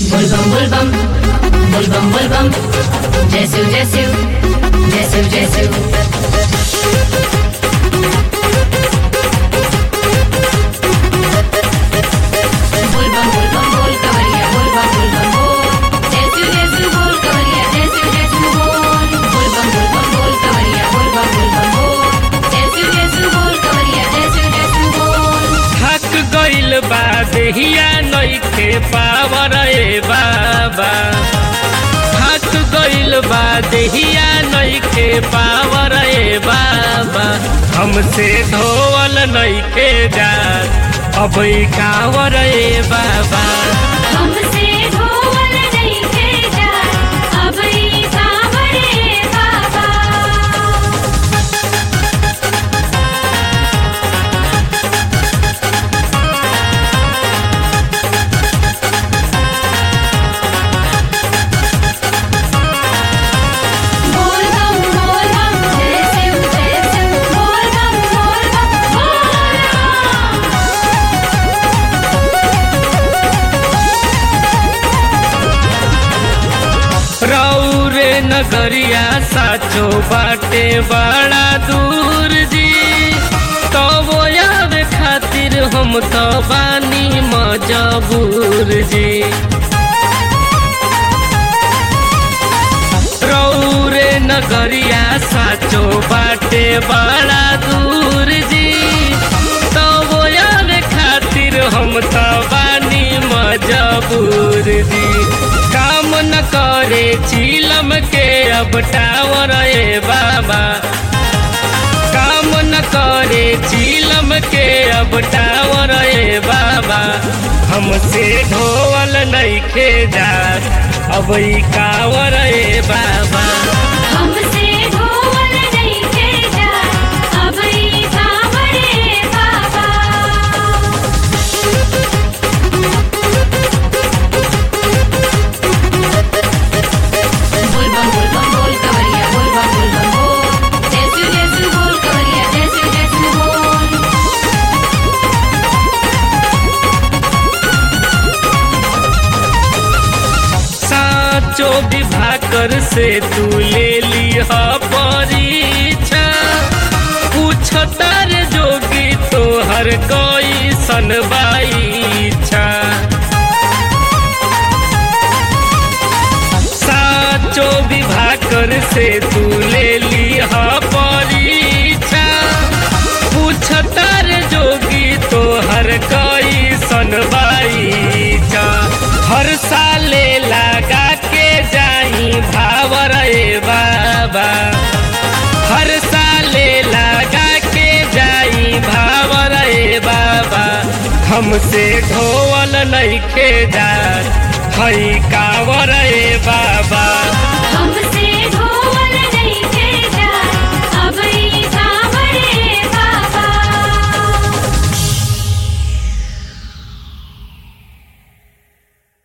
Bulbam bulbam, bulbam bulbam, Jesu Jesu, Jesu Jesu. Bulbam bulbam bol kavariya, bulbam bulbam bol, Jesu Jesu bol kavariya, Jesu Jesu bol. Bulbam bulbam bol kavariya, bulbam bulbam bol, Jesu Jesu bol kavariya, Jesu Jesu bol. थक गइल बा देहिया नइखे power ए बाबा थक गइल बा देहिया नइखे पावर ए बाबा हमसे धोवल नइखे जात अब ई कावर ए बाबा हमसे धोवल नहीं भेजा अब ई कांवरे बाबा बोल बम बोल बम जय शिव जय शिव बोल बम बोल बम बोल बम रौरे नगरिया साचो बाटे बड़ा दूर जी तो वो याद खातिर हम तो बानी मजबूर जी रौरे नगरिया साचो बाटे बड़ा दूर जी तो वो याद खातिर हम तो बानी मजबूर जी काम न करे चीलम के अब टावर ए बाबा काम न करे चीलम के अब टावर ए बाबा हमसे ढोवल नइखे जात अब ई कावर ए बाबा हमसे धोवल नहीं भेजा अब ई कांवरे बाबा बुलबम बुलबम बोल कवरिया बुलबम बुलबम बोल जैसु जैसु बोल कवरिया जैसु जैसु बोल साचो विभाकर से तू ले लिह परीक्षा पूछ तार जोगी तोहर कोई सनबाईछा साचो विभाकर से तू ले लिह परीक्षा पूछ तार जोगी तोहर कोई सनबाईछा हर साले लगा के जाई भावर ए बाबा हर साले लगा के जाई भावर ए बाबा हमसे ढोवल नइखे जात हई कावर ए बाबा